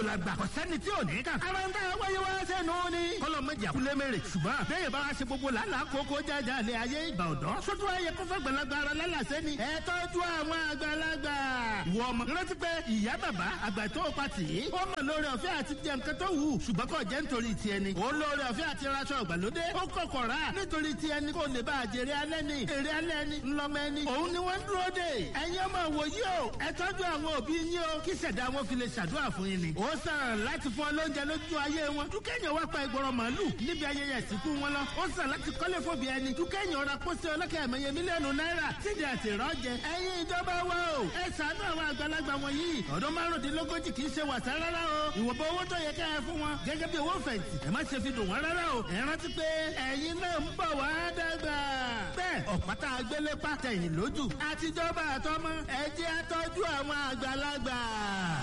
àgbàlagbà kò sẹ́ni tí ò ní kà. ara ń tà wáyé wá sẹ́nu ni. kọ́lọ̀ mọ̀jà kúlẹ̀ mẹ́rẹ̀ ṣùgbọ́n bẹ́ẹ̀ bá wá ṣe gbogbo làálàá kókó jájà lé ayé ìgbà ọ̀dọ́. sótú ayé kó fẹ́ gbàlagbà ara lálàsẹ́ ni. ẹ tọ́jú àwọn àgbàlagbà. wọ ọmọ rántí pé ìyá bàbá àgbà tó o pati yìí. ó mọ̀ lórí ọ̀fẹ́ àti jẹ nǹkan tó wù. ṣùgbọ́n kò jẹ́ nítorí tiẹ̀ ni. ó lórí ọ̀fẹ́ àti raṣọ ìgbàlódé. ó kọ̀kọ̀ rà nítorí tiẹ̀ ni kò lè bá àjèrè alẹ́ ni. èrè alẹ́ ni ńlọmọ ẹni. òun ni wọ́n ń dúró dè. ẹ̀yin ọmọ wòye o. ẹ tọ́jú àwọn òbí yín o. kí ṣẹ̀dá wọn fi lè ṣàdúrà fún yín ni. ó sàn láti fún ọ lóúnjẹ lójú ayé wọn. dúkẹ́yìn wá pa ìgbọràn màálù níbi ayẹyẹ ìsìnkú wọn lọ. ó sàn láti kọ́lé fòbí ẹni. dúkẹ́yìn ọ̀rà pósẹ́ ọlọ́kẹ́ ẹ̀mẹ́yẹ mílíọ̀nù náírà. sídìí àti ìrọ́jẹ. ẹ̀yin ìjọba wa o. ẹ ṣàánú àwọn àgbàlagbà wọ̀nyí. ọdún márùndínlógójì kì í ṣe wàsá rárá o. ìwọ̀nba owó tó yẹ ká ẹ fún wọn. gẹ́gẹ́ bí owó fẹ̀yìntì. ẹ má ṣe fi dùn wọ́n rárá o. ẹ rántí pé ẹ̀yin náà ń bọ̀ wá dàgbà. bẹ́ẹ̀ ọ̀pátá agbélé pàtẹ́yìn lójú. àtijọba àtọmọ ẹ jẹ́ àtọ́jú àwọn àgbàlagbà.